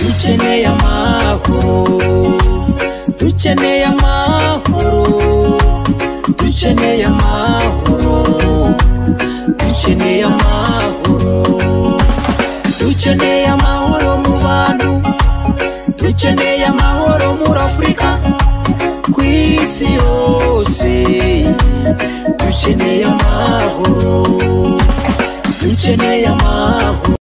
dukeneye amahoro dukeneye amahoro dukeneye amahoro dukeneye amahoro dukeneye amahoro mu bantu dukeneye amahoro muri afurika ku isi yose dukeneye amahoro dukeneye amahoro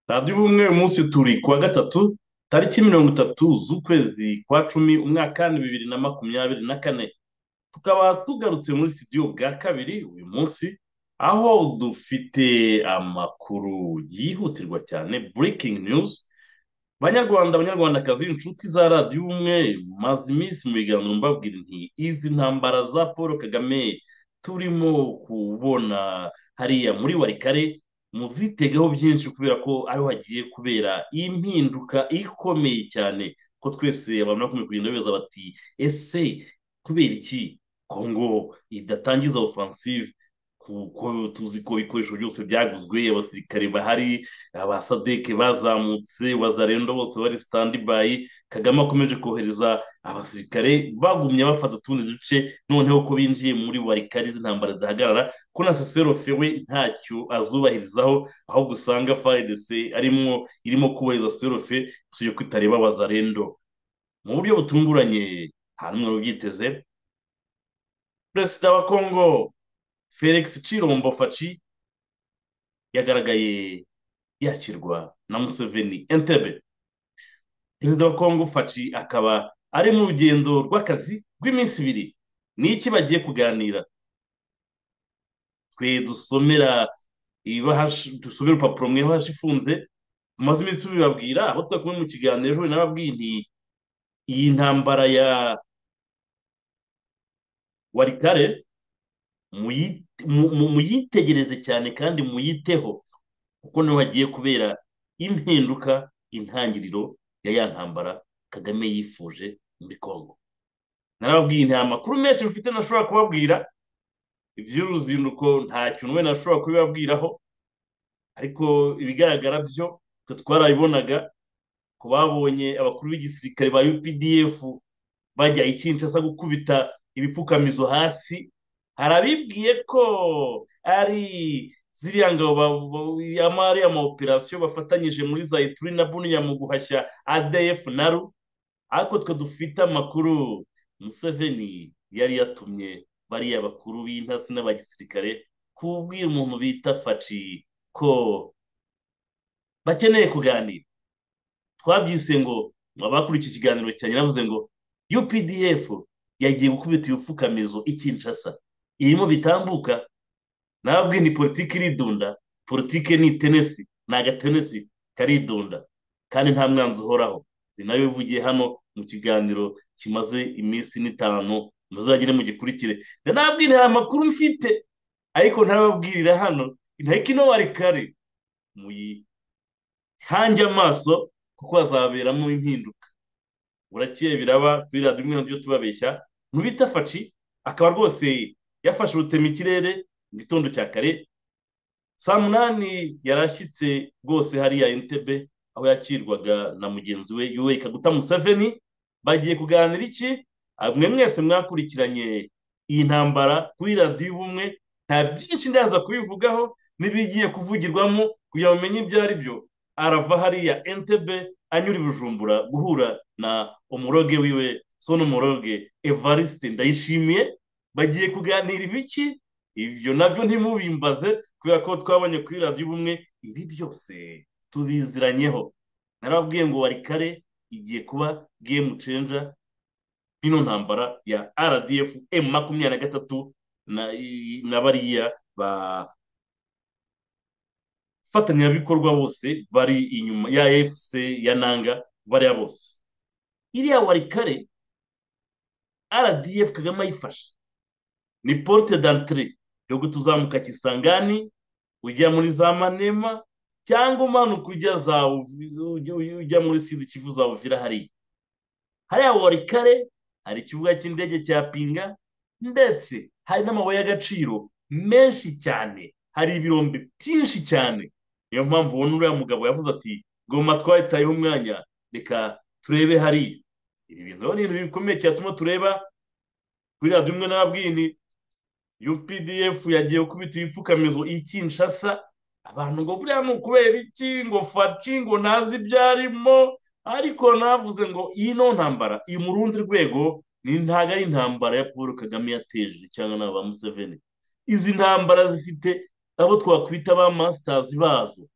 radiyo ubumwe uyu munsi turi kuwa gatatu tariki mirongo itatu z'ukwezi kwa cumi umwaka ni bibiri na makumyabiri na kane tukaba tugarutse muri sitidiyo bwa kabiri uyu munsi aho dufite amakuru yihutirwa cyane burikingi niyuzi banyarwanda abanyarwandakazi inshuti za radiyo ubumwe maze iminsi mu biganiro mbabwira nti izi ntambara za paul kagame turimo kubona hariya muri warikare muzitegaho byinshi kubera ko ariho hagiye kubera impinduka ikomeye cyane ko twese abantu bakomeje kugenda bibaza bati ese kubera iki kongo idatangiza ofansive kuko tuzi ko ibikoresho byose byaguzwe abasirikare bahari abasadeke bazamutse bazarendo bose bari sitandibayi kagame akomeje kohereza abasirikare bagumye bafata utundi duce noneho ko binjiye muri warikari z'intambara zihagarara ko na sosero fewe ntacyo azubahirizaho ahubwo usanga faredese arimo irimo kubahiriza sosero fe tujye kwitareba bazarendo mu buryo butunguranye nta n'umwe ubyiteze perezida wa kongo felix cirombo faci yagaragaye yakirwa na museveni entebe perezida wa kongo faci akaba ari mu rugendo rw'akazi rw'iminsi ibiri ni iki bagiye kuganira twe dusomera ibahasha dusomera urupapuro mu ibahasha ifunze tumaze iminsi tubibabwira aho tudakomeye mu kiganiro ejo nababwiye nti iyi ntambara ya warikare muyi- mu- mu- muyitegereze cyane kandi muyiteho kuko niho hagiye kubera impinduka intangiriro ya ya ntambara kagame yifuje muri kongo narababwiye nta makuru menshi mfite ntashobora kubabwira iby'uruzinduko nta kintu wenda nashobora kubibabwiraho ariko ibigaragara byo twe twarabibonaga ku babonye abakuru b'igisirikare ba updf bajya i Kinshasa gukubita ibipfukamizo hasi hari abibwiye ko ari ziriya ngabo ba- ba- ama- ariya ma operasiyo bafatanyije muri zayituri na buniya mu guhashya adf na ru ariko twe dufite amakuru museveni yari yatumye bariya bakuru b'intasi n'aba gisirikare kubwira umuntu bita faci ko bakeneye kuganira twabyise ngo abakuriye iki kiganiro cyanjye navuze ngo updf yagiye gukubita ibipfukamizo i Kinshasa irimo bitambuka nababwiye ni politiki iridunda politiki ni tenesi ni agatenesi karidunda kandi nta mwanzi uhoraho ni nayo bivugiye hano mu kiganiro kimaze iminsi n'itanu muzagire mugikurikire nanabwiye nta makuru mfite ariko ntababwirira hano inteko ino wari kare muyihange amaso kuko hazaberamo impinduka burakeye biraba kuri radiyo imwe nabyo tubabeshya ntubita faci akaba rwose yafashe urutema ikirere mu gitondo cya kare saa munani yarashyitse rwose hariya entebe aho yakirwaga na mugenzi we yuwe kaguta museveni bagiye kuganira iki Ah, mwe mwese mwakurikiranye iyi ntambara kuri radiyo ubumwe nta byinshi ndaza kubivugaho n'ibigiye kuvugirwamo kugira ngo umenye ibyo ari byo arava hariya entebe anyura i bujumbura guhura na umuroge wiwe sona umuroge evariste ndayishimiye bagiye kuganira ibiki ibyo nabyo ntimubimbaze kubera ko twabonye kuri radiyo ubumwe ibi byose tubiziranyeho narababwiye ngo wari kare igiye kuba gemu cenja ino ntambara ya rdf m makumyabiri na gatatu na- i- na bariya bafatanyabikorwa bose bari inyuma ya fc ya nanga bariya bose iriya wari kare rdf kagame ayifashe ni porte d'entrée yo gutuzamuka kisangani ujya muri za manema cyangwa umanuka ujya za Uvi- ujya muri sida kivu za uvira hariya hariya wari kare hari ikibuga cy'indege cya pinga ndetse hari n'amabuye y'agaciro menshi cyane hari ibirombe byinshi cyane niyo mpamvu ubona uriya mugabo yavuze ati ngoma twahitayeho umwanya reka turebe hariya ibi bintu rero ni ibintu bikomeye cyatuma tureba kuri radiyo imwe n'ababwini updf yagiye gukubita ibipfukamizo i kinshasa abantu ngo buriya ni ukubera iki ngo faci ngo ntazi ibyo arimo ariko navuze ngo iyi no ntambara iri mu rundi rwego ni ntabwo ari intambara ya paul kagame yateje cyangwa na ba museveni izi ntambara zifite abo twakwita ba masitazi bazo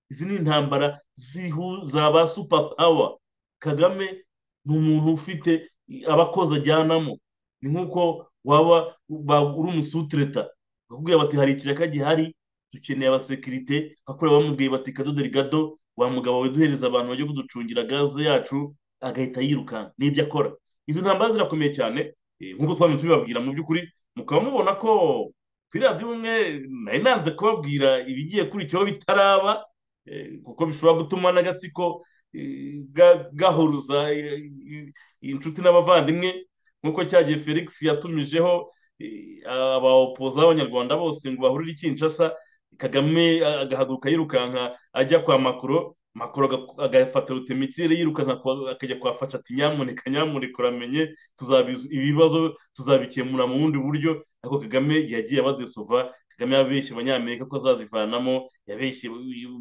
izi ni intambara zihuza ba supa pawa kagame ni umuntu ufite abakozi ajyanamo ni nk'uko waba ba- uri umusutireta bakubwira bati hari ikiraka gihari dukeneye abasekirite bakora bamubwiye bati kadoderi gado wa mugabo weduhereza abantu bajya kuducungira gaze yacu agahita yirukanka n'ibyo akora izi ntambara zirakomeye cyane eh, nk'uko twamye tubibabwira mu by'ukuri mukaba mubona ko kuri radiyo umwe nari nanze kubabwira ibigiye kurikiraho bitaraba eh, kuko bishobora gutuma n'agatsiko eh, ga- gahuruza eh, eh, inshuti n'abavandimwe nk'uko cyagiye felix yatumijeho eh, abaopoza b'abanyarwanda bose ngo bahurire i kinshasa kagame eh, agahaguruka yirukanka ajya kwa makoro makoro aga- agafata rutema ikirere yirukanka kwa- akajya kwa fasha ati nyamuneka nyamuneka uramenye tuzabiz- ibibazo tuzabikemura mu bundi buryo ariko kagame yagiye abadesova kagame yabeshye abanyamerika ko azazivanamo yabeshye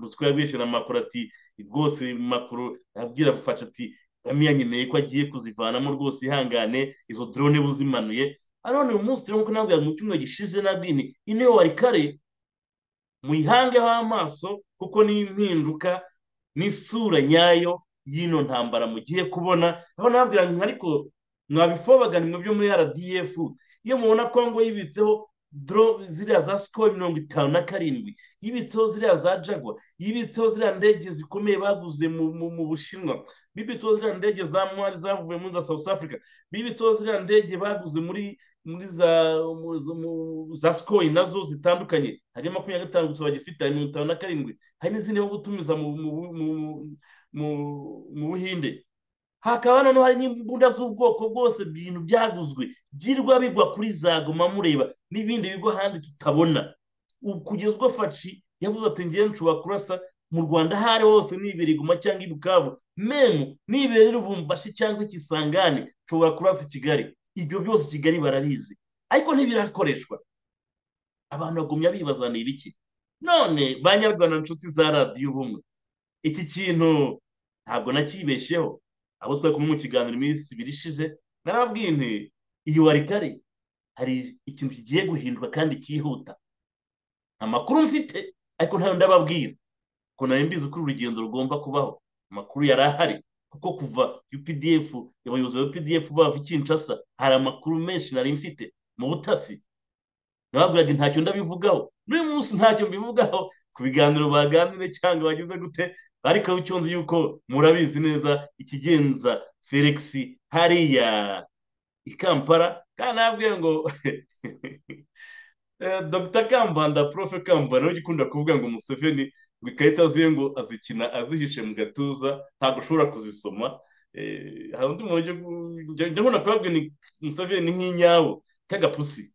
ruswa yabeshye na makoro ati rwose makoro abwira fasha ati kagame yanyemereye ko agiye kuzivanamo rwose ihangane izo drone buzimanuye hano ni umunsi rero nk'uko nabwiraga mu cyumweru gishize nabwini intebe wari kare muyihangeho amaso kuko ni impinduka n'isura nyayo y'ino ntambara mugiye kubona aho nabwira mwe ariko mwabifobaga nimwe byo muri rdf iyo mubona kongo yibitseho dro ziriya za sikoro mirongo itanu na karindwi yibitseho ziriya za jagwa yibitseho ziriya ndege zikomeye baguze mu, mu, mu bushinwa bibitseho ziriya ndege za mwari zavuye muri za south africa bibitseho ziriya ndege baguze muri muri za mu- zo- mu- za sikoro nazo zitandukanye hari makumyabiri na gatanu gusa bagifite hari mirongo itanu na karindwi hari n'izindi nko gutumiza mu mu- mu- mu- mu buhinde hakaba noneho hari n'imbunda z'ubwoko bwose ibintu byaguzwe byirwa bigwa kuri za goma mureba n'ibindi bigo ahandi tutabona Ubu kugeza ubwo faci yavuze ati ngewe nshobora kurasa mu rwanda aho ari hose nibereye guma cyangwa i bukavu memu nibereye i rubumbashi cyangwa ikisangane nshobora kurasa i kigali ibyo byose i kigali barabizi ariko ntibirakoreshwa abantu bagumya bibazaniye ibiki none ba nyarwanda nshuti za radiyo ubumwe iki kintu ntabwo nakibesheho abo twari kumwe mu kiganiro iminsi ibiri ishize narabwiye nti iyi wari kare hari ikintu kigiye guhinduka kandi cyihuta amakuru mfite ariko ntayo ndababwira ko nari mbizi ko uru rugendo rugomba kubaho amakuru yari ahari kuko kuva updf abayobozi ba updf bava i kinshasa hari amakuru menshi nari mfite mu butasi nababwiraga ntacyo ndabivugaho n'uyu munsi ntacyo mbivugaho ku biganiro baganire cyangwa bagize gute ariko icyo nzi yuko murabizi neza ikigenza felix hariya i kampala kandi nabwiye ngo Eh, dr kambanda profe kambanda ujya ukunda kuvuga ngo museveni ngo ikarita ziwe ngo azikina azihishe mu gatuza ntabwo ushobora kuzisoma Eh, hari undi muntu ujya gu- njya- njya nkunda kubabwira ni museveni ni nk'inyabu k'agapusi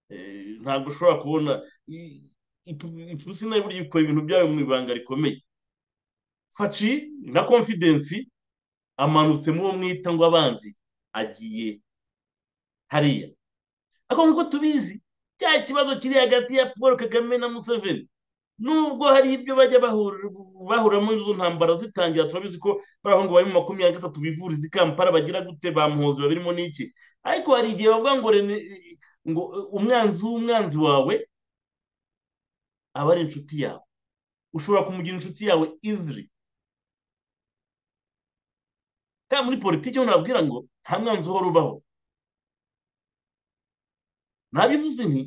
Eh, ntabwo ushobora kubona i- ipu- ipusi nayo burya ikora ibintu byayo mu ibanga rikomeye faci na konfidensi amanutse mu uwo mwita ngo abanzi agiye hariya ariko nk'uko tubizi cya kibazo kiri hagati ya paul kagame na museveni nubwo hari ibyo bajya bahura- bahuramo izo ntambara zitangira turabizi ko baraho ngo bari mu makumyabiri na gatatu bivuriza i kampala bagira gute bamuhozi babirimo n'iki ariko hari igihe bavuga ngo rene ngo umwanzi w'umwanzi wawe aba ari inshuti yawe ushobora kumugira inshuti yawe iziri kandi muri politiki ho nababwira ngo nta mwanzi uhora ubaho nabivuze nti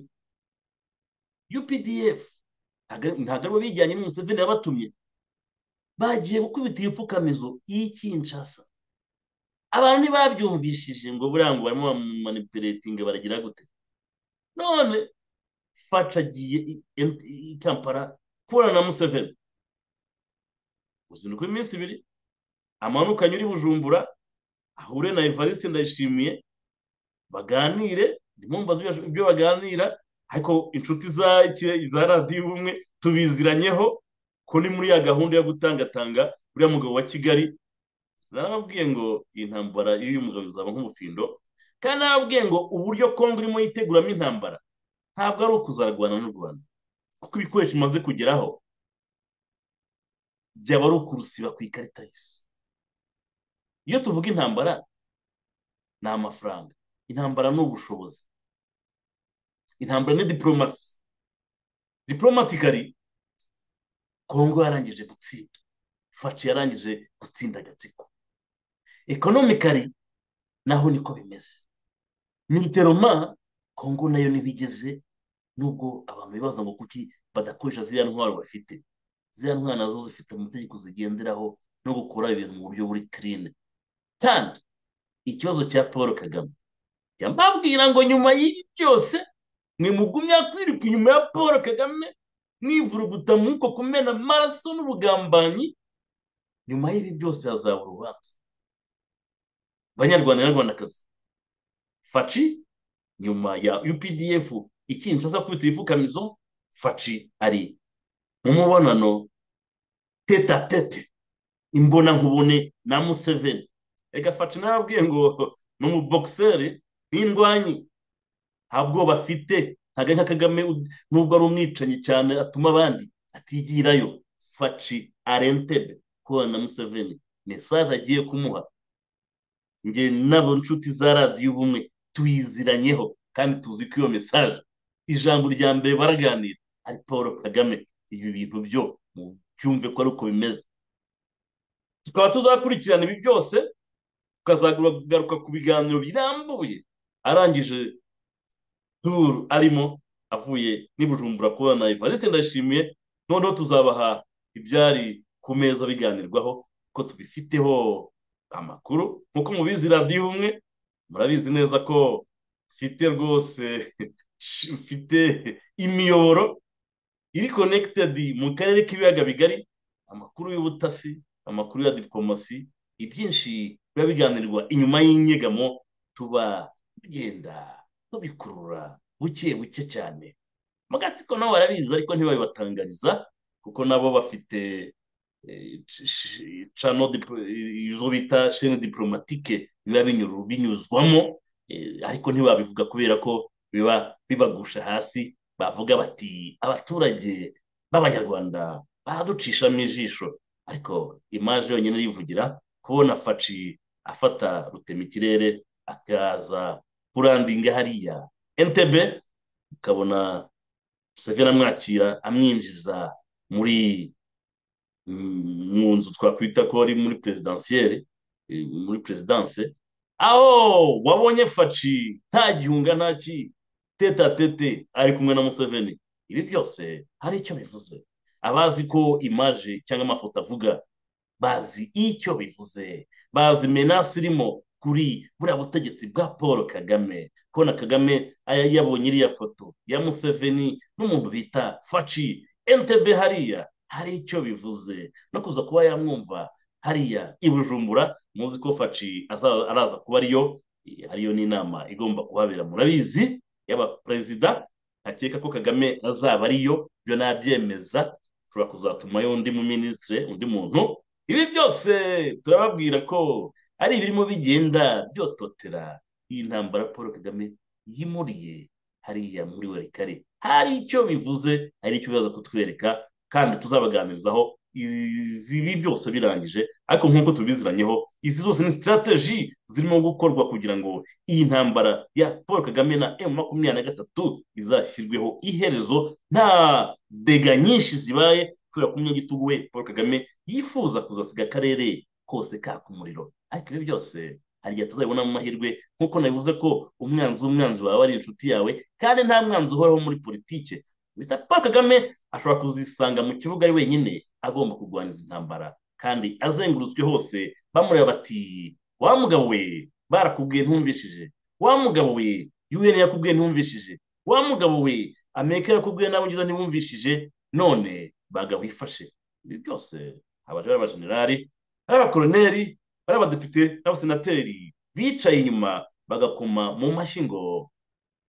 updf ntabwo aribo bijyanye na museveni yabatumye bagiye gukubita ibipfukamizo y'ikinshasa abantu ntibabyumvishije ngo buriya ngo barimo bamumanipulatinga baragira gute none faca agiye i- i i Kampala kubona na museveni uzinduka iminsi ibiri amanuka anyure i bujumbura ahure na evariste ndayishimiye baganire ndimo mbaza ibyo- ibyo baganira ariko inshuti za iki- za radiyo ubumwe tubiziranyeho ko ni muri ya gahunda yo gutangatanga uriya mugabo wa kigali narababwiye ngo iyi ntambara y'uyu mugabo izaba nk'umufindo kandi narababwiye ngo uburyo kongo irimo yiteguramo intambara ntabwo ari ukuzarwana n'u rwanda kuko ibikoresho bimaze kugeraho byaba ari ukurusiba ku ikarita y'isi iyo tuvuga intambara ni amafaranga intambara ni ubushobozi intambara ni diporomasi diporomatikari kongo yarangije gutsinda faci yarangije gutsinda agatsiko ekonomikari naho niko bimeze militeroma kongo nayo ntibigeze nubwo abantu bibaza ngo kuki badakoresha ziriya ntwaro bafite ziriya ntwaro nazo zifite amategeko zigenderaho no gukora ibintu mu buryo buri kirine kandi ikibazo cya paul kagame njya mbabwira ngo nyuma y'ibi byose nimugumya kwiruka inyuma ya paul kagame mwivuruguta mwuko kumena amaraso n'ubugambanyi nyuma y'ibi byose hazaba urubanza banyarwanda nyarwandakazi faci nyuma ya updf ikinshasa kubita ibifukamizo faci ari mu mubonano tete a tete imbonankubone na museveni reka faci narabwiye ngo ni umubokiseri n'indwanyi nta bwoba afite ntabwo nka kagame ud- nubwo ari umwicanyi cyane atuma abandi atigirayo faci arentebe kubana na museveni mesaje agiye kumuha njye n'abo nshuti za radiyo ubumwe tuyiziranyeho kandi tuzi ko iyo mesaje ijambo rya mbere baraganira ari paul kagame ibi bintu byo byumve ko ari uko bimeze tukaba tuzakurikirana ibi byose tukazagaruka ku biganiro birambuye arangije turu arimo avuye n'i Bujumbura kubona ivarisi ndashimiye noneho tuzabaha ibyari ku meza biganirwaho ko tubifiteho amakuru nk'uko mubizi radiyo umwe murabizi neza ko mfite rwose mfite imiyoboro iri konekitedi mu karere k'ibiyaga bigari amakuru y'ubutasi amakuru ya diporomasi ibyinshi biba biganirwa inyuma y'inyegamo tuba tugenda tubikurura buke buke cyane mu gatsiko nabo barabizi ariko ntibabibatangariza kuko nabo bafite eh, sh- sh- cano dip- izo bita shene diporomatike biba binyuru- binyuzwamo eh, ariko ntibabivuga kubera ko biba bibagusha hasi bavuga bati abaturage b'abanyarwanda baducishamo ijisho ariko imaje yonyine irivugira kubona faci afata rutemikirere akaza kurandinga hariya entebe ukabona museveni amwakira amwinjiza muri mm, mu nzu twakwita ko ari muri perezidansiyeri eh, muri perezidanse aho wabonye faci nta gihunga nta ki tete a tete ari kumwe na museveni ibi byose hari icyo bivuze abazi ko imaje cyangwa amafoto avuga bazi icyo bivuze bazi menasi irimo kuri buriya butegetsi bwa paul kagame kubona kagame aya yabonye iriya foto ya museveni n'umuntu bita faci entebe hariya hari icyo bivuze no kuza kuba yamwumva hariya i bujumbura muzi ko faci aza- araza kuba ariyo eh, ariyo n'inama igomba kuhabera murabizi y'abaperezida akeka ko kagame azaba ariyo byo nabyemeza ushobora kuzatumayo undi mu minisitiri undi muntu ibi byose turababwira ko ari ibirimo bigenda byototera iyi ntambara paul kagame yimuriye hariya muri werikare hari icyo bivuze hari icyo bibaza kutwereka kandi tuzabaganirizaho izi- ibi byose birangije ariko nk'uko tubiziranyeho izi zose ni sitarateji zirimo gukorwa kugira ngo iyi ntambara ya paul kagame na emu makumyabiri na gatatu izashyirweho iherezo nta dega nyinshi zibaye kubera ko umunyagitugu we paul kagame yifuza kuzasiga akarere kose kaka umuriro ariko ibi byose hari igihe tuzabibonamo amahirwe nk'uko nabivuze ko umwanzi w'umwanzi wawe ari inshuti yawe kandi nta mwanzi uhoraho muri politike bita paul kagame ashobora kuzisanga mu kibuga ari wenyine agomba kurwanya izi ntambara kandi azengurutswe hose bamureba bati wa mugabo we barakubwiye ntumvishije wa mugabo we un yakubwiye ntumvishije wa mugabo we amerika yakubwiye n'abongereza ntibumvishije none bagabo wifashe ibi byose abajari abajenerali ari abakoroneri ari abadepite n'abasenateri bicaye inyuma bagakoma mu mashyi ngo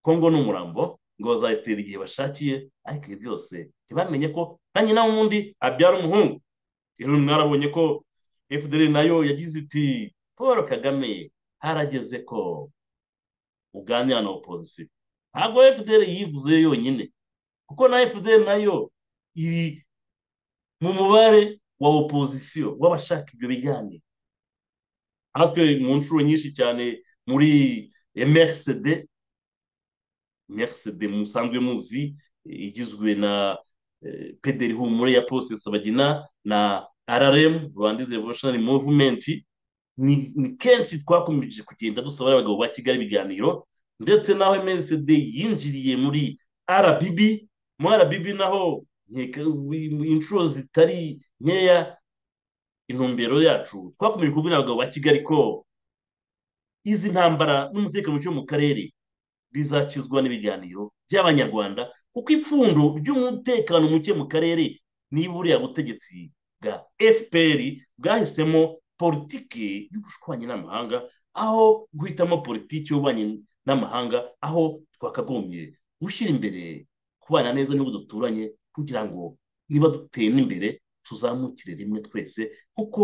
kongo ni umurambo ngo bazayitera igihe bashakiye ariko ibi byose ntibamenye ko na nyina wundi abyara umuhungu ejo mwarabonye ko fdr nayo yagize iti paul kagame harageze ko uganira na opozisiyo ntabwo fdr yivuze yonyine kuko na fdr nayo iri mu mubare wa opozisiyo w'abashaka ibyo biganiro natwe mu nshuro nyinshi cyane muri mrcd mrcd musanzwe muzi igizwe na pederi humure ya paul sabagina na rrm rwanda is revolutionary movement ni kenshi twakomeje kugenda dusaba abagabo ba kigali ibiganiro ndetse naho mrcd yinjiriye muri rbb muri rbb naho inshuro zitari nkeya intumbero yacu twakomeje kubwira abagabo ba kigali ko izi ntambara n'umutekano muke mu karere bizakizwa n'ibiganiro by'abanyarwanda kuko ipfundo ry'umutekano muke mu karere niba buriya butegetsi bwa fpr bwahisemo politiki y'ubushwanyi n'amahanga aho guhitamo politiki y'ububanyi n'amahanga aho twakagombye gushyira imbere kubana neza n'ibihugu duturanye kugira ngo niba dutera imbere tuzamukire rimwe twese kuko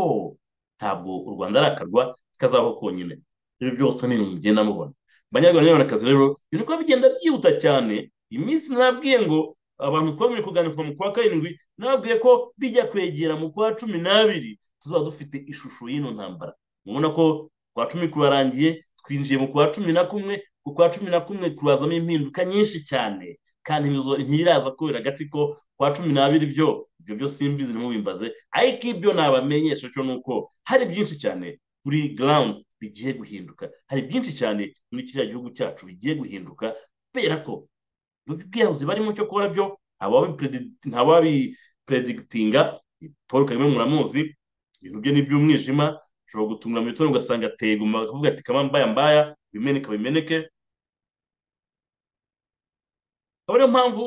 ntabwo u rwanda arakarwa kazabaho konyine ibyo byose ni ibintu mugenda mubona abanyarwanda n'abanyarwandakazi rero biri kuba bigenda byihuta cyane iminsi nabwiye ngo abantu twabonye kuganira kuva mu kwa karindwi nababwiye ko bijya kwegera mu kwa cumi n'abiri tuzaba dufite ishusho y'ino ntambara mubona ko kwa cumi kurarangiye twinjiye mu kwa cumi na kumwe ku kwa cumi na kumwe kurazamo impinduka nyinshi cyane kandi ntiraza kubera agatsiko kwa cumi n'abiri byo ibyo byo simbizi ntimubimbaze ariko ibyo nabamenyesha cyo ni uko hari byinshi cyane kuri garawundi bigiye guhinduka hari byinshi cyane muri kiriya gihugu cyacu bigiye guhinduka kubera ko ubwiyahuzi barimo cyo kubona byo ntawabipredigitinga paul kagame muramuzi ibintu bye ni iby'umwijima ushobora gutunga mu mitungo ugasanga ateye guma akavuga ati kamambaya mbaya bimeneka bimeneke akaba ariyo mpamvu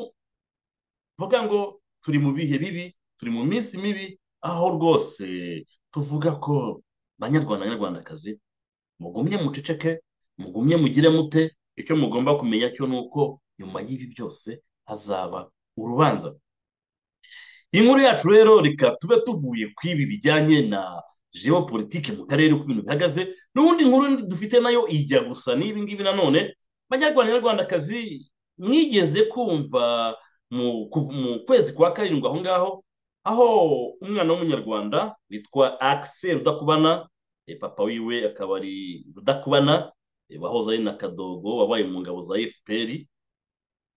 tuvuga ngo turi mu bihe bibi turi mu minsi mibi aho rwose tuvuga ko banyarwanda nyarwandakazi mugumye muceceke mugumye mugire mute icyo mugomba kumenya cyo ni uko nyuma y'ibi byose hazaba urubanza inkuru yacu rero reka tube tuvuye ku ibi bijyanye na geopolitike mu karere uko ibintu bihagaze n'ubundi nkuru dufite nayo ijya gusa n'ibi ngibi nanone banyarwanda nyarwandakazi mwigeze kumva mu kwezi kwa karindwi aho ngaho aho umwana w'umunyarwanda witwa akise rudakubana papa wiwe akaba ari rudakubana wahoze ari na kadogo wabaye mu ngabo za fpr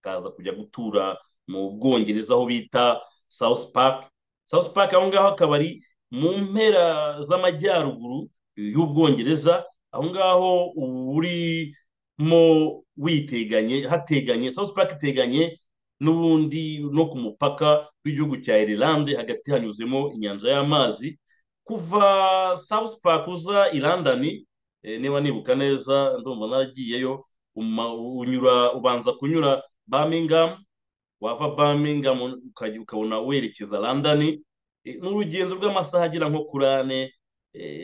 akaza kujya gutura mu bwongereza aho bita south park south park aho ngaho akaba ari mu mpera z'amajyaruguru y'ubwongereza aho ngaho uri mo witeganye hateganye south park iteganye n'ubundi no ku mupaka w'igihugu cya irilande hagati hanyuzemo inyanja y'amazi kuva south park uza ilandani e, niba nibuka neza ndumva naragiyeyo unyura ubanza kunyura birmingham wava birmingham ukabona werekeza landani e, n'urugendo rw'amasaha agera nko kuri ane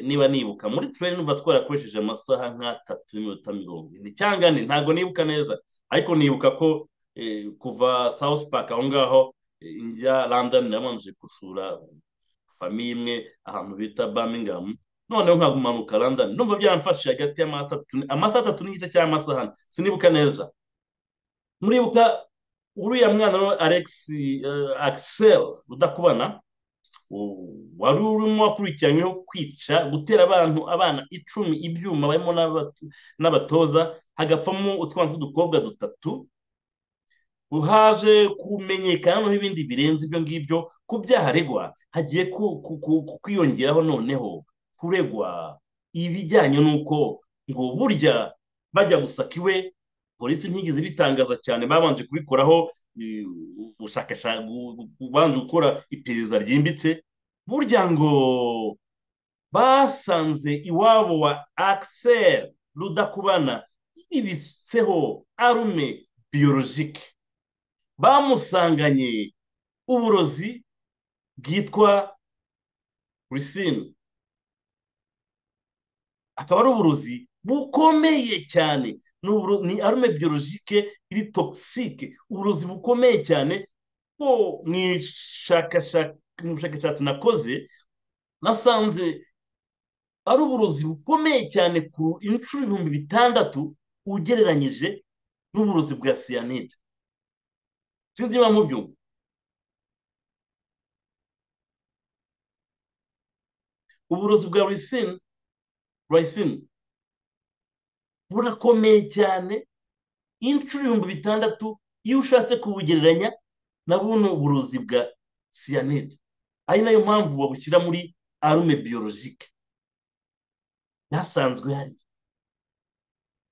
niba nibuka muri turere numva twarakoresheje amasaha nk'atatu n'iminota mirongo ine cyangwa ane ntabwo nibuka neza ariko nibuka ko kuva south park aho ngaho njya london nabanje gusura famiye imwe ahantu bita birmingham noneho nkagumanuka london numva byaramfashije hagati y'amasaha atatu n'igice cy'amasaha ane sinibuka neza muribuka uriya mwana alex axel udakubana wari urimo wakurikiranyweho kwica gutera abantu abana icumi ibyuma barimo n'abatoza hagapfamo utwana tw'udukobwa dutatu haje kumenyekana noneho ibindi birenze ibyo ngibyo ku byaha aregwa hagiye kwiyongeraho noneho kuregwa ibijyanye n'uko ngo burya bajya gusaka iwe polisi ntigeze ibitangaza cyane babanje kubikoraho ubushakashatsi ubanje gukora iperereza ryimbitse burya ngo basanze iwabo wa axel rudakubana yibitseho arume biyologike bamusanganye uburozi bwitwa risine akaba ari uburozi bukomeye cyane ni uburo- ni arume biyologike iri togisike uburozi bukomeye cyane ko mu ishakashaka- mu bushakashatsi nakoze nasanze ari uburozi bukomeye cyane ku inshuro ibihumbi bitandatu ugereranyije n'uburozi bwa siyanide sinzi niba mubyumva uburozi bwa risine risine burakomeye cyane inshuro ibihumbi bitandatu iyo ushatse kubugereranya na buno burozi bwa siyanide ari nayo mpamvu babushyira muri arume biyologike byasanzwe hari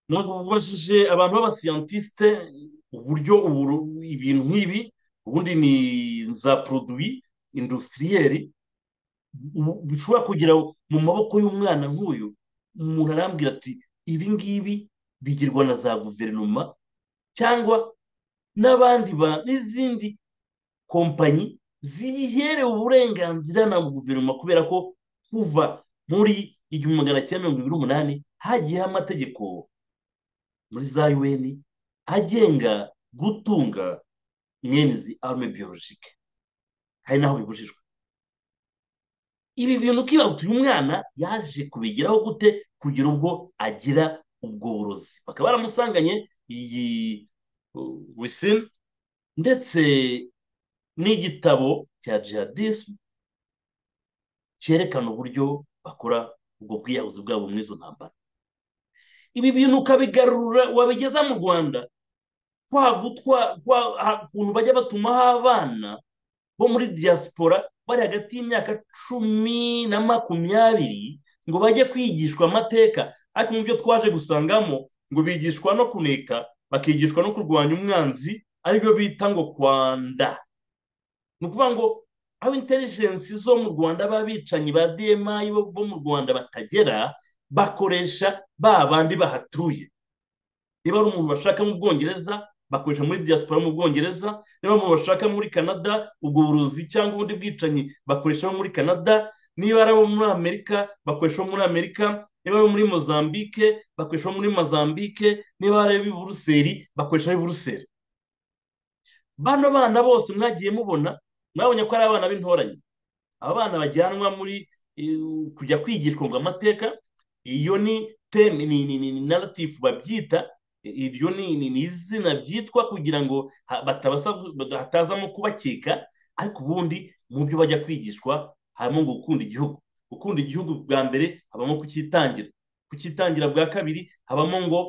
ntabwo bubajije abantu b'abasiyantisite uburyo uburu- ibintu nk'ibi ubundi ni za poroduwi industiriyeri bu- bishobora kugera mu maboko y'umwana nk'uyu umuntu arambwira ati ibi ngibi bigirwa na za guverinoma cyangwa n'abandi ba- n'izindi kompanyi zibiherewe uburenganzira na guverinoma kubera ko kuva muri igihumbi magana cyenda mirongo irindwi n'umunani hagiyeho amategeko muri za yuweni agenga gutunga mwene izi arume biyologike hari n'aho bibujijwe ibi bintu kibahuta uyu mwana yaje kubigeraho gute kugira ubwo agira ubwo burozi bakaba baramusanganye iyi wisine ndetse n'igitabo cya jihadisme cyerekana uburyo bakora ubwo bwiyahuzi bwabo muri izo ntambara ibi bintu ukabigarura wabigeza mu rwanda kwa gutwa kwa ha- ukuntu bajya batumaho abana bo muri diaspora bari hagati y'imyaka cumi na makumyabiri ngo bajye kwigishwa amateka ariko mu byo twaje gusangamo ngo bigishwa no kuneka bakigishwa no kurwanya umwanzi aribyo bita ngo kwanda ni ukuvuga ngo aho intelligence zo mu rwanda b'abicanyi ba dmi bo bo mu rwanda batagera bakoresha ba bandi bahatuye niba ari umuntu bashaka mu bwongereza bakoresha muri diaspora mu bwongereza niba ari umuntu bashaka muri canada ubwo burozi cyangwa ubundi bwicanyi bakoresha muri canada niba ari abo muri amerika bakoresha muri amerika niba ari muri mozambique bakoresha muri mozambique niba ari ab'i buruseli bakoresha ab'i buruseli bano bana bose mwagiye mubona mwabonye ko ari abana b'intoranye aba bana bajyanwa muri eh, kujya kwigishwa ngo amateka iyo ni teme ni ni ni narrative babyita iryo ni ni ni izina byitwa kugira ngo ha- batabasaba hatazamo kubakeka ariko ubundi mu byo bajya kwigishwa harimo ngo gukunda igihugu gukunda igihugu bwa mbere habamo kucyitangira kucyitangira bwa kabiri habamo ngo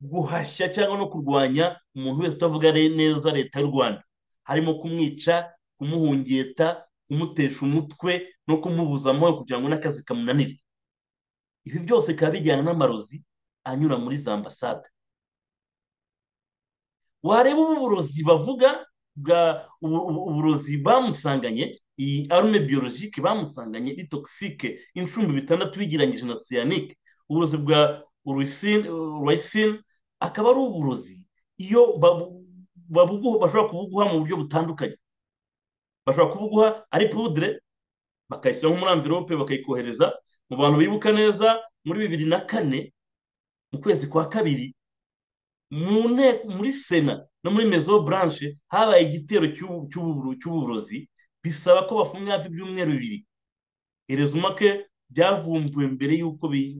guhashya cyangwa no kurwanya umuntu wese utavuga re- neza leta y'u rwanda harimo kumwica kumuhungeta kumutesha umutwe no kumubuza amahoro kugira ngo n'akazi kamunanire ibi byose bikaba bijyana n'amarozi anyura muri za ambasade wareba ubu burozi bavuga bwa ubu- ubu- uburozi bamusanganye iyi arume biyologike bamusanganye ni togisike inshumbi bitandatu bigeranyije na siyanike uburozi bwa rwayisine akaba ari uburozi iyo babu- babuguha bashobora kubuguha mu buryo butandukanye bashobora kubuguha ari pudire bakayishyiraho muri amvirope bakayikohereza mu bantu bibuka neza muri bibiri na kane mu kwezi kwa kabiri mu nteko muri sena no muri mezo buranche habaye igitero cy'ubu- cy'ububuru- cy'uburozi bisaba ko bafunga hafi ibyumweru bibiri erezumake byavumbuwe mbere y'uko bi-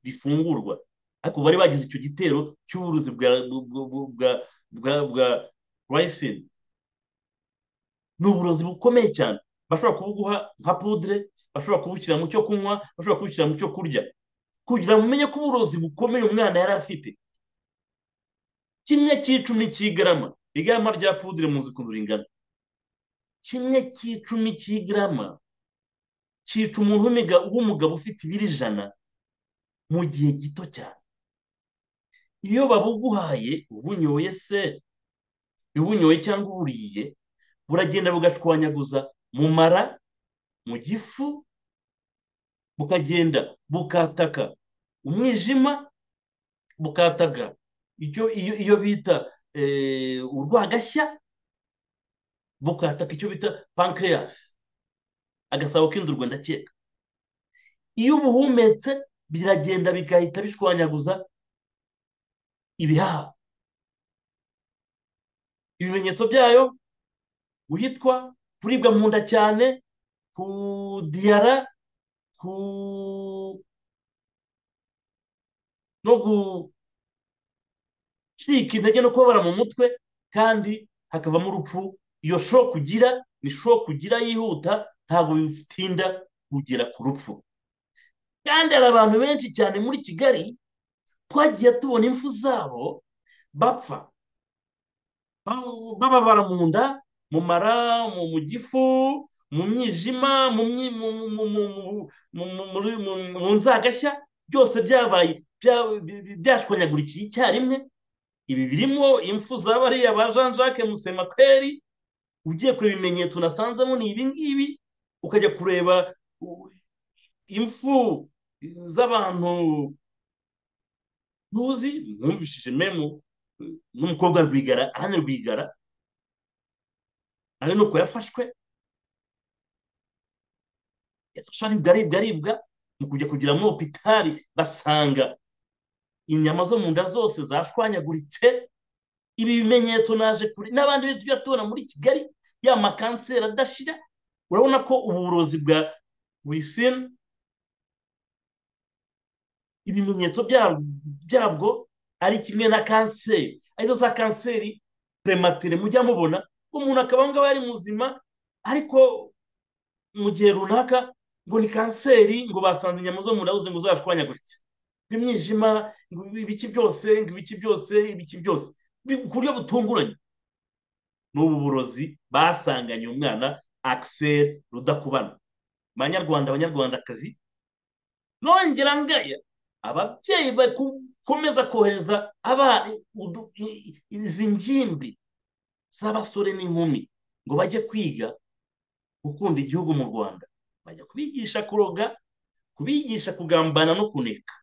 bifungurwa ariko bari bagize icyo gitero cy'uburozi bwa bwa- bwa- bwa bwa rayisine ni uburozi bukomeye cyane bashobora kubuguha nka pudire bashobora kubushyira mu cyo kunywa bashobora kubushyira mu cyo kurya kugira ngo umenye ko uburozi bukomeye umwana yari afite kimwe cy'icumi cy'igarama igarama rya pudire muzi ukuntu ringana kimwe cy'icumi cy'igarama cyica umuntu w'imiga- w'umugabo ufite ibiro ijana mu gihe gito cyane iyo babuguhaye ubunyoye se ubunyoye cyangwa uburiye buragenda bugashwanyaguza mu mara mu gifu bukagenda bukataka umwijima bukataga icyo iyo iyo bita eh, urwagashya bukataka icyo bita pancreas agasabo k'indurwe ndakeka iyo ubuhumetse biragenda bigahita bishwanyaguza ibihaha ibimenyetso byayo guhitwa kuribwa mu nda cyane kudiyara ku no gucika intege no kubabara mu mutwe kandi hakavamo urupfu iyo shoku ugira ni shoku ugira yihuta ntabwo bitinda kugera ku rupfu kandi hari abantu benshi cyane muri kigali twagiye tubona impfu zabo bapfa bababara mu nda mu mara mu gifu mu mwijima mu nzagashya byose byabaye byashwanyagurukiye icyarimwe ibi birimo impfu za bariya ba jean jacques musemakweri ugiye kureba ibimenyetso unasanzemo ni ibi ngibi ukajya kureba impfu z'abantu ntuzi mwumvishije memu n'umukobwa rwigara ahane rwigara ari nuko yafashwe yafashwe aribwa aribwa aribwa mu kujya kugira muri opitari basanga inyama zo mu nda zose zashwanyaguritse ibi bimenyetso naje kure n'abandi benshi tujya tubona muri kigali ya makanseri adashira urabona ko uburozi bwa wisine ibimenyetso byabwo ari kimwe na kanseri arizo za kanseri prematire mujya mubona umuntu akaba aho ngaho ari muzima ariko mu gihe runaka ngo ni kanseri ngo basanze inyama zo mu nda ngo zashwanyaguritse imyijima ngo ibiki byose ngo ibiki byose ibiki byose ku buryo butunguranye ni ubu burozi basanganye umwana akiseri rudakubana banyarwanda abanyarwandakazi nongera ngaya ababyeyi bakomeza kohereza izi ngimbi z'abasore n'inkumi ngo bajye kwiga gukunda igihugu mu rwanda bajya kubigisha kuroga kubigisha kugambana no kuneka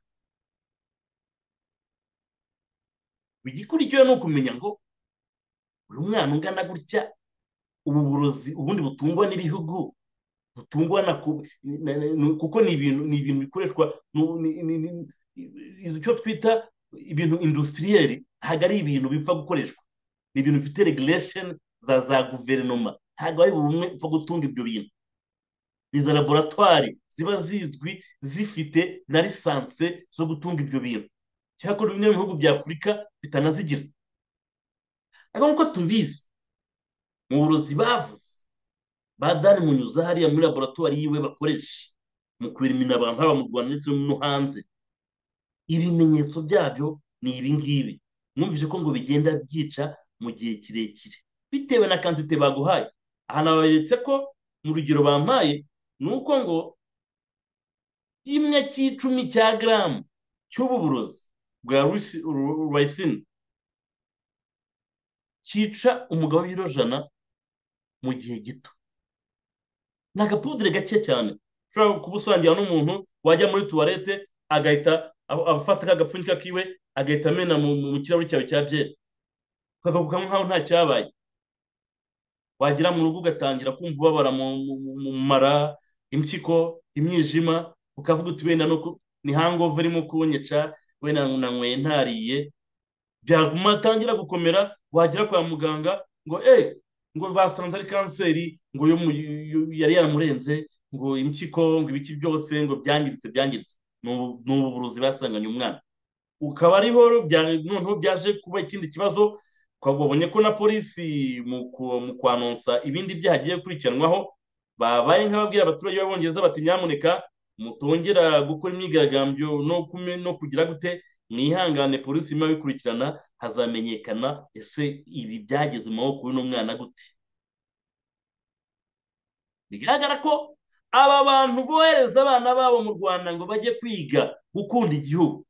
igikurikiwe ni ukumenya ngo uyu mwana ungana gutya ubu burozi ubundi butungwa n'ibihugu butungwa na kuko ni ibintu ni ibintu bikoreshwa icyo twita ibintu industiriyeri ntabwo ari ibintu bipfa gukoreshwa ni ibintu bifite regulation za za guverinoma ntabwo ari buri umwe upfa gutunga ibyo bintu ni za laboratwari ziba zizwi zifite na lisanse zo gutunga ibyo bintu cyakora bimwe mu bihugu bya afurika bitanazigira ariko nk'uko tubizi mu burozi bavuze badani munyuza hariya muri laboratwari yiwe bakoresha mu kwerimina abantu haba mu rwanda ndetse no hanze ibimenyetso byabyo ni ibingibi mwumvise ko ngo bigenda byica mu gihe kirekire bitewe na kantite baguhaye aha naberetse ko mu rugero bampaye ni uko ngo kimwe cy'icumi cya garamu cy'ubu burozi bwa rwayisini cyica umugabo w'ibiro jana mu gihe gito ni agapudire gake cyane ushobora kuba usangira n'umuntu wajya muri tuwarete agahita afata kagapfunyika kiwe agahita amena mu kirahuri cyawe cya byeri ukagaruka nk'aho nta cyabaye wagera mu rugo ugatangira kumva ubabara mu mara impyiko imyijima ukavuga uti wenda ni hangova irimo kunyica wenda nanyweye ntariye byatangira gukomera wagera kwa muganga ngo eee ngo basanze ari kanseri ngo yari yamurenze ngo impyiko ngo ibiki byose ngo byangiritse byangiritse ni ubu burozi basanganye umwana ukaba ariho noneho byaje kuba ikindi kibazo twabonye ko na polisi mu kwanonsa ibindi byaha bigiye gukurikiranwaho babaye nk'ababwira abaturage b'abongereza bati nyamuneka mutongera gukora imyigaragambyo no kugira gute mwihangane polisi irimo bikurikirana hazamenyekana ese ibi byageze mu maboko y'uno mwana gute bigaragara ko aba bantu bohereza abana babo mu rwanda ngo bajye kwiga gukunda igihugu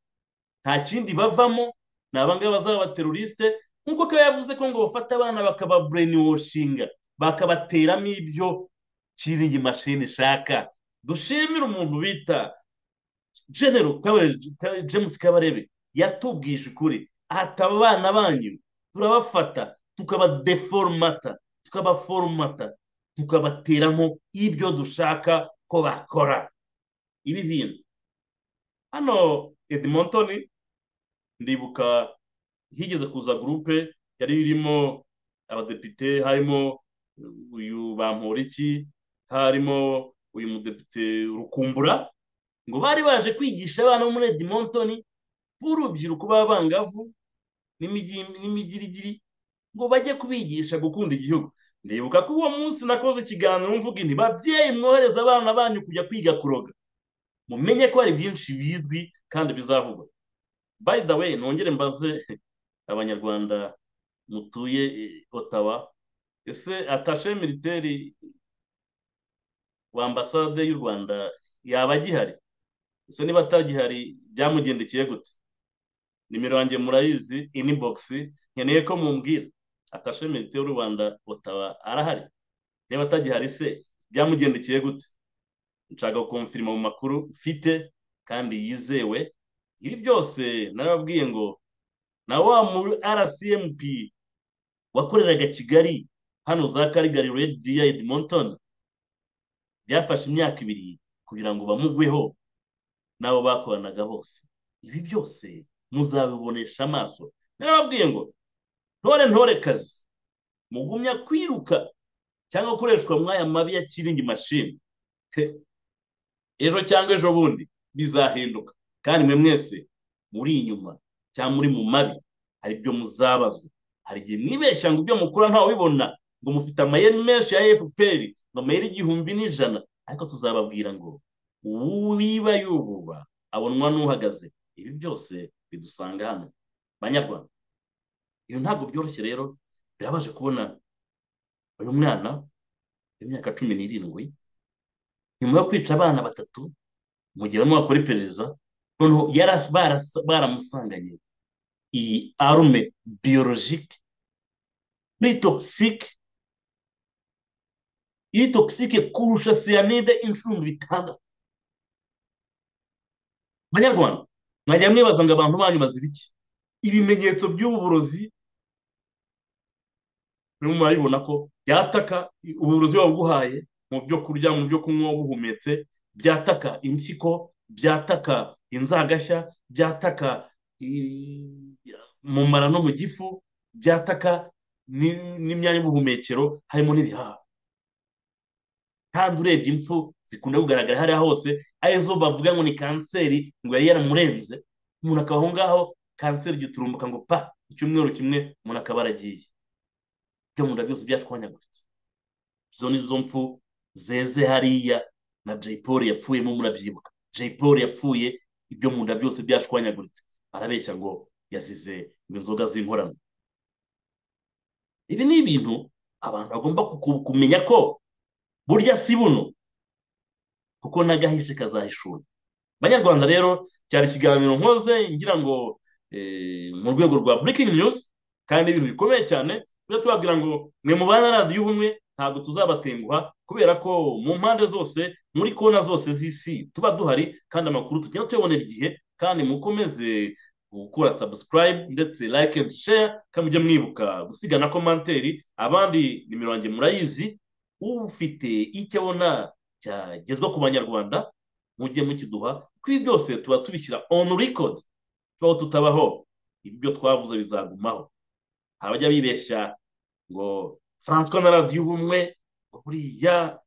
nta kindi bavamo ni abangaba bazaba abaterorisite nk'uko akaba yavuze ko ngo bafata abana bakababurenewoshinga bakabateramo ibyo kiringi mashini ishaka dushimire umuntu bita genero james kabarebe yatubwije ukuri ataba abana banyu turabafata tukabadeforomata tukabaforomata tukabateramo ibyo dushaka ko bakora ibi bintu hano edmonton ndibuka higeze kuza gurupe yari irimo abadepite harimo uyu bamporiki harimo uyu mudepite rukumbura ngo bari baje kwigisha abana bo muri edmonton b'urubyiruko b'abangavu n'imigirigiri ngo bajye kubigisha gukunda igihugu ndibuka ko uwo munsi nakoze ikiganiro mvuga inti babyeyi mwohereza abana banyu kujya kwiga kuroga mumenye ko hari byinshi bizwi kandi bizavugwa by the way nongere mbaze abanyarwanda mutuye otawa ese atashe militeri wa ambasade y'u rwanda yaba agihari ese niba atagihari byamugendekeye gute nimero yanjye murayizi inibogisi nkeneye ko mumbwira atashe milite y'u rwanda utaba arahari niba atagihari se byamugendekeye gute nshaka gukomfirima mu makuru mfite kandi yizewe ibi byose narababwiye ngo na wa muri rcmp wakoreraga kigali hano za karigari redi ya edmonton byafashe imyaka ibiri kugira ngo bamugweho n'abo bakoranaga bose ibi byose muzabibonesha amaso narababwiye ngo ntore ntore kazi mugumya kwiruka cyangwa gukoreshwa mwaya mabi ya kiringi mashini ejo cyangwa ejo bundi bizahinduka kandi mwe mwese muri inyuma cyangwa muri mu mabi hari ibyo muzabazwa hari igihe mwibeshya ngo ibyo mukora ntawe ubibona ngo mufite amayeri menshi ya fpr ngo amayeri igihumbi n'ijana ariko tuzababwira ngo uwiba yububa abonwa n'uhagaze ibi byose bidusanga hano banyarwanda iyo ntabwo byoroshye rero birabaje kubona uyu mwana w'imyaka cumi n'irindwi nyuma yo kwica abana batatu mugihe barimo bakora iperereza noneho baramusanganye iyi arume biyolojike ni togisike iri togisike kurusha siyanide inshuro bitandatu banyarwanda mwajya mwibaza ngo abantu banyu bazira iki ibimenyetso by'ubu burozi urimo murabibona ko byataka uburozi buba buguhaye mu byo kurya mu byo kunywa buhumetse byataka impyiko byataka inzagashya byataka mu mara no mu gifu byataka n'imyanya y'ubuhumekero harimo n'ibihaha kandi urebye impfu zikunda kugaragara hariya hose arizo bavuga ngo ni kanseri ngo yari yaramurenze umuntu akaba aho ngaho kanseri giturumbuka ngo pa icyumweru kimwe umuntu akaba aragiye ibyo mu nda byose byashwanyaguritse izo ni zo mpfu zeze hariya na jay paul yapfuyemo murabyibuka jay paul yapfuye ibyo mu nda byose byashwanyaguritse arabeshya ngo yazize inzoga z'inkorano ibi ni ibintu abantu bagomba kumenya ko burya si buno kuko n'agahishe kazahishura banyarwanda rero cyari ikiganiro nkoze ngira ngo mu rwego rwa burikingi niyuzi kandi ibintu bikomeye cyane tujya tubabwira ngo mwe mu bana radiyo y'ubumwe ntabwo tuzabatenguha kubera ko mu mpande zose muri kona zose z'isi tuba duhari kandi amakuru tugenda tuyabonera igihe kandi mukomeze gukora sabusikarayibu ndetse layike endi sheya kandi mujye mwibuka gusiga na komanteri abandi nimero yanjye murayizi ufite icyo abona cyagezwa ku banyarwanda mujye mukiduha kuri byose tuba tubishyira onu rekodi tubaho tutabaho ibyo twavuze bizagumaho abajya bibeshya ngo francois na radiyo ubumwe ngo buriya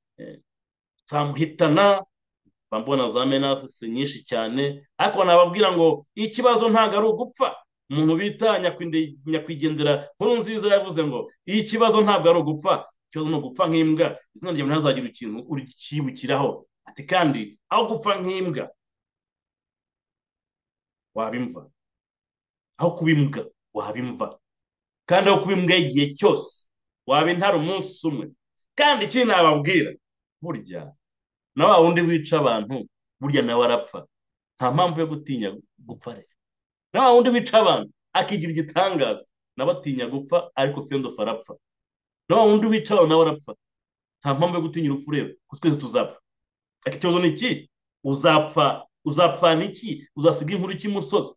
nsamuhitana mbona za menase nyinshi cyane ariko nababwira ngo ikibazo ntabwo ari ugupfa umuntu bita nyakwigendera nkuru nziza yavuze ngo iyi kibazo ntabwo ari ugupfa ikibazo ni ugupfa nk'imbwa izina ryawe ntazagira ikintu urikibukiraho ati kandi aho gupfa nk'imbwa wabimva aho kuba imbwa wabimva kandi aho kuba imbwa y'igihe cyose waba intara umunsi umwe kandi ikindi nababwira burya na wa wundi wica abantu burya nawe arapfa nta mpamvu yo gutinya gupfa rero na wa wundi wica abantu akigira igitangaza nawe atinya gupfa ariko fendofu arapfa na wa wundi wica abantu nawe arapfa nta mpamvu yo gutinya urupfu rero kuko twese tuzapfa ikibazo ni iki uzapfa uzapfana iki uzasiga inkuru cy'imusozi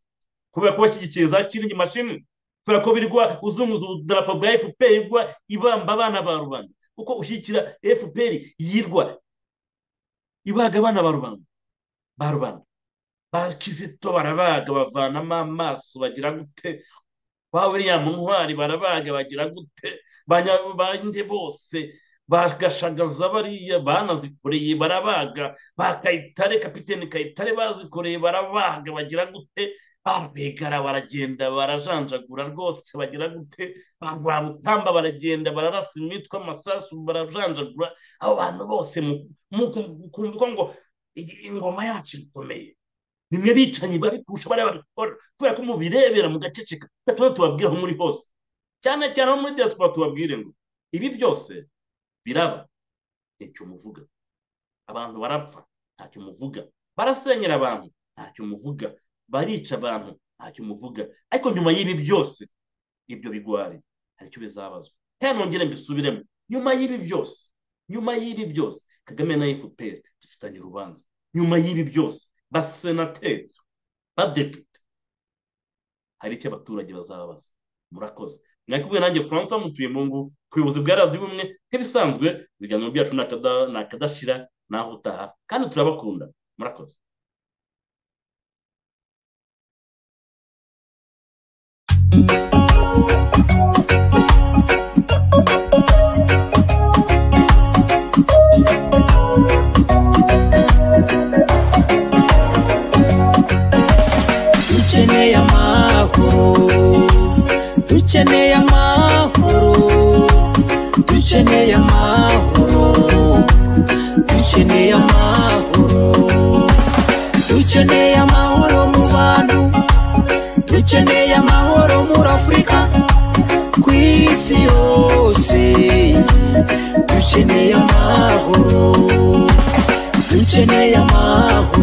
kubera ko bashyigikiye za kiringi mashini kubera ko birwa uzunguza idarapo bwa fpr igwa ibamba abana ba rubanda kuko ushyigikira fpr yirwa ibaga abana ba rubanda ba rubanda ba kizito barabaga bavanamo amaso bagira gute ba william ntwari barabaga bagira gute bande bose bagashagaza bariya banazikoreye barabaga ba kayitare kapitene kayitare bazikoreye barabaga bagira gute babegara baragenda barajanjagura rwose bagira gute ba rwamutamba baragenda bararasa imitwe amasasu barajanjagura abo bantu bose mukumva ngo ingoma yacu ikomeye bimwe bicanyi babikurusha bariya babikora kubera ko mubirebera mugaceceka tuba tubabwiraho muri hose cyane cyane no muri diaspora tubabwire ngo ibi byose biraba ntacyo muvuga abantu barapfa ntacyo muvuga barasenyera abantu ntacyo muvuga barica abantu ntacyo muvuga ariko nyuma y'ibi byose ibyo bigwari hari icyo bizabazwa hano nongere mbisubiremo nyuma y'ibi byose nyuma y'ibi byose kagame na fpr dufitanye urubanza nyuma y'ibi byose basenateri badepite hari icyo abaturage bazabaza murakoze mwakubwiye nanjye francois mutuye mu ngo ku buyobozi bwa radiyo ubumwe nk'ibisanzwe ibiganiro byacu ni akadashira naho utaha kandi turabakunda murakoze dukeneye amahoro dukeneye amahoro dukeneye amahoro dukeneye amahoro dukeneye amahoro mu bantu dukeneye amahoro muri afurika ku isi yose dukeneye amahoro dukeneye amahoro